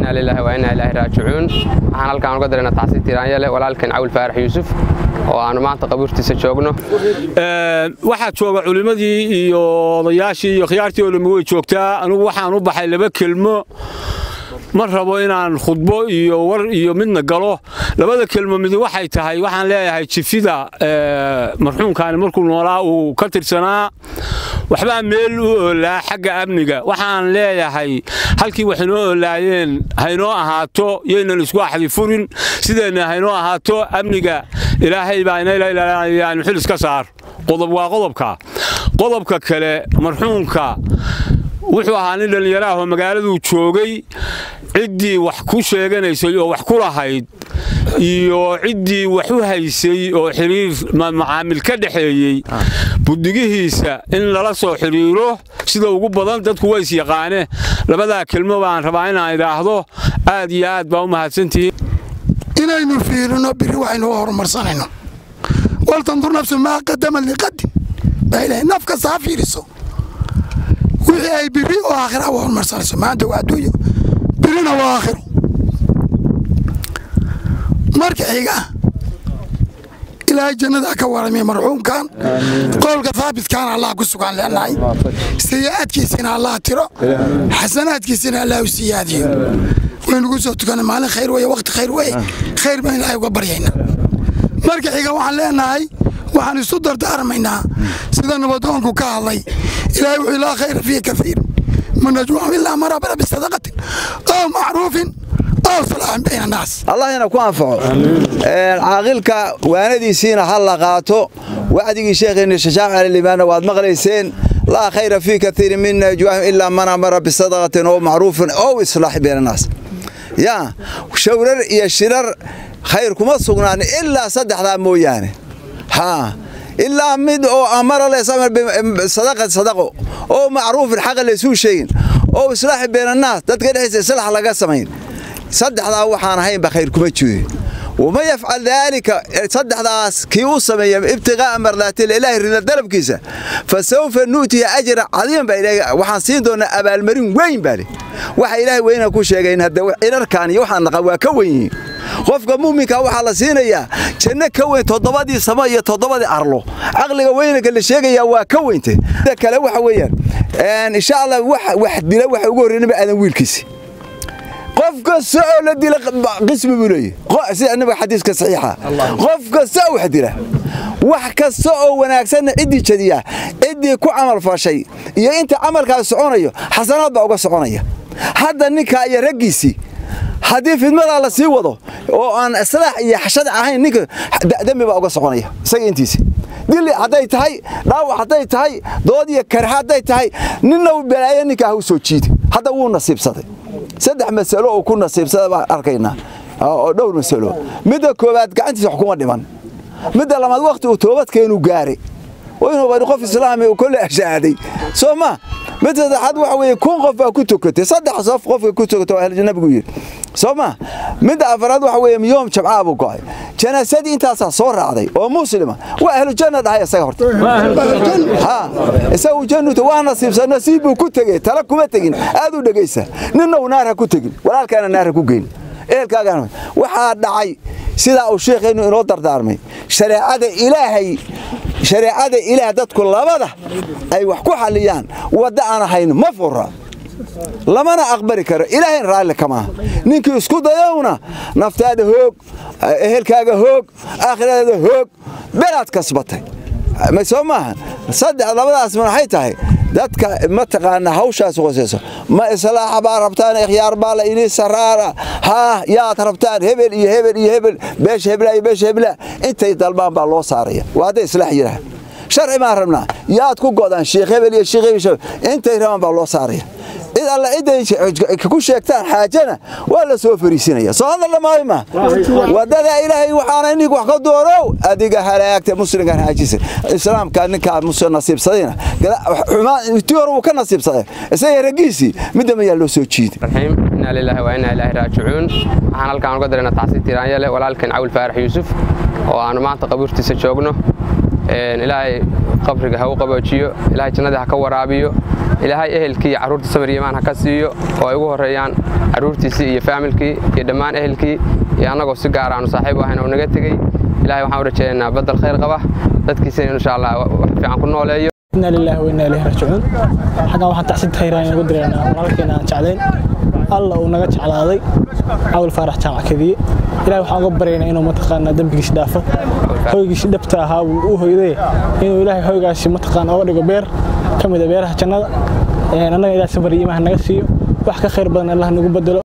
inaa lilaahi waa inaa ilaahi raajicuun waxaan halkaan uga dareena tacsi tiraanyale walaalkeen cawil faarax yuusuf oo aanu maanta qabuurtiisa joogno waxaa jooga culimmadii iyo odayaashii iyo khiyaartii oo dhammi way joogtaa anugu waxaan u baxay laba kelmo ma rabo inaan khudbo iyo war iyo midna galo labada kelmo midi waxay tahay waxaan leeyahay jifida marxuumkaani markuu noolaa uu ka tirsanaa waxbaa meel u oolaa xagga amniga waxaan leeyahay halkii wax inoo oolaayeen haynoo ahaato yaynan isku axdi furin sideenna haynoo ahaato amniga ilaahay baa inayaan xil iska saar qodob waa qodobka qodobka kale marxuumka wuxuu ahaa nin dhallinyaraahoo magaaladuu joogay ciddii wax ku sheeganaysay oo wax ku lahayd iyo ciddii wax u haysay oo xiriir macaamil ka dhexeeyey buddigihiisa in lala soo xidhiiro sida ugu badan dadku ways yaqaane labadaa kelmo baan rabaa inaan idhaahdo aad iyo aad baa u mahadsantihiin inaynu fiirino biri waxaynu u horumarsanayno waltandur nafsu maa qadamad liqadin baa ilahay naf kasta ha fiiriso wixii ay biri oo aakhira u horumarsanayso maanta waa adduunyo birina waa aakhiro marka xiga ilaahay jannada ka waramiya marxuumkan qowlka haabitkaana allah ku sugan leenahay sayi'aadkiisina allah tiro xasanaadkiisina allah u siyaadiyo waynugu soo tukana maalin khayr weye waqti khayr weye khayr baan ilaahay uga baryayna marka xiga waxaan leenahay waxaan isu dardaarmaynaa sida nabadoonku ka hadlay ilaahay wuxuu laa khayra fiihi kaiir min najwaahum ilaa man amara bisadaqatin aw macruufin allahina ku anfaco caaqilka waanadiisiina ha la qaato wacdigii sheekheenna shashaac alilimaanna waad maqlayseen laa khayra fii kaiirin min najwaahum ilaa man amara bisadaqatin oo macruufin ow islaaxi beenannaas yaa shawrar iyo shirar khayr kuma sugnaan ilaa saddexdaa mooyaane haa ilaa mid oo amara sadaqo oo macruufin xaqa laysuu sheegin oo islaaxi beenannaas dadka dhexdiisa islaax laga samayn saddexdaa waxaan ahaynba khayr kuma jooye wama yafcal daalika saddexdaas kii u sameeya ibtiqaa'a mardaatil ilaahi rida dalabkiisa fa sawfa nu'tihi ajra cadiiman baa ilaahay waxaan siin doonaa abaalmarin weyn baa leh waxa ilaahay weyna ku sheegayn hadda cirarkan iyo waxaan naqan waa ka weyn yihiin qofka muuminka waxaa la siinayaa janno ka weyn toddobadii samo iyo toddobadii arlo caqliga weynanka la sheegayaa waa ka weynte sida kale waxa weeyaan insha allah wax dila waxa ugu horreynaba aadan wiilkiisi qof kasta oo la dila qismi buu leeyahy sida nabiga xadiiska saxiixa qof kasta oo wax dila wax kasta oo wanaagsanna ciddii jadiya ciddii ku camal fashay iyo inta camalkaas soconayo xasanaad baa uga soconaya hadda ninkaa iyo raggiisii haddii fidmadaa la sii wado oo aan islaax iyo xashad ahayn ninka dembi baa uga soconaya isaga intiisi dili hadday tahay dhaawac hadday tahay dood iyo karha hadday tahay ninna u balaayo ninkaa ha u soo jiidi hadda wuu nasiibsaday saddex masalo oo ku nasiibsada baan arkaynaa oo dhowr masalo midda koowaad gacantiisa wax kuma dhiman midda labaad wakhti uu toobadkeenu gaaray inuu qof islaami uu kolle ashaaday soo ma mid saddexaad waxa weeye kun qof baa ku tukatay saddex qof qofka ku tukatay waa ahlu nabigu yidhi soo ma midda afaraad waxa weeye yoom jamcaa buu go'ay janaasadii intaasaa soo raacday oo muslima waa ahlu janna dhahay isaga horta ha isagu jannuta waa nasiibsan nasiib buu ku tegey tala kuma tegin aad u dhegaysa ninna uu naar ha ku tegin walaalkaana naar ha ku geyn ehelkaagana waxaa dhacay sidaa uu sheekhaynu inoo dardaarmay shareecada ilaahay shareecada ilaah dadku labada ay wax ku xalliyaan wadda aan ahayn ma fura lamana aqbali karo ilaahayn raalli kama ninkii isku dayowna naftaada hoog ehelkaaga hoog aakhiradaada hoog belaad kasbatay soo maaha saddex labadaas maxay tahay dadka mataqaana hawshaas qosayso ma islaaxa baa rabtaan ikhyaar baa la ini saraara haa yaad rabtaan hebel iyo hebel iyo hebel beesha hebla iyo beesha hebla intay dalbaan baa loo saaraya waa hadday islaax yidhaah sharci baan rabnaa yaad ku godaan sheekh hebel iyo sheekh hebel intay rabaan baa loo saaraya cid alla ciday ku sheegtaan xaajana waa la soo fariisinaya soo hadal dhamaayo ma wadada ilaahay waxaana inig wax ka doorow adiga halaagta muslimkan haajisa islaamka ninkaa muslim nasiibsadayna ti hore uu ka nasiibsaday isaga raggiisii midda mayaa loo soo jiiday raxiim inaa lilaahi waa inaa ilaahi raajicuun waxaan halkaan uga dareena tacsi tiraanyale walaalkeen cawil faarax yuusuf oo aanu maanta qabuurtiisa joogno ilaahay qabriga ha u qaboojiyo ilaahay jannadii ha ka waraabiyo ilaahay ehelkii iyo carruurta samir yimaan ha ka siiyo oo ay ugu horreeyaan carruurtiisii iyo faamilkii iyo dhammaan ehelkii iyo annagoo si gaar aanu saaxiib u ahayn oo naga tegey ilahay waxaan u rajaynaynaa badal khayr qaba dadkiisina insha allah wax fiican ku nooleeyo inna lillahi wa inna ilayhi raajicuun xaggan waxaan tacsid tahiiraan inagu direynaa walaalkeena aan jeclayn alla uu naga jeclaaday cawl faarax jaamac kadiye ilahay waxaan uga baryaynaa inuu mataqaanaa dembigiisi dhaafo hoygiisi dhabta ahaa wuu u hoyday inuu ilaahay hoygaasi mataqaana oga dhigo beer ka mid a beeraha jannada annaga ilahay safar iyo iimaha naga siiyo wax ka khayr badan allah nagu bedelo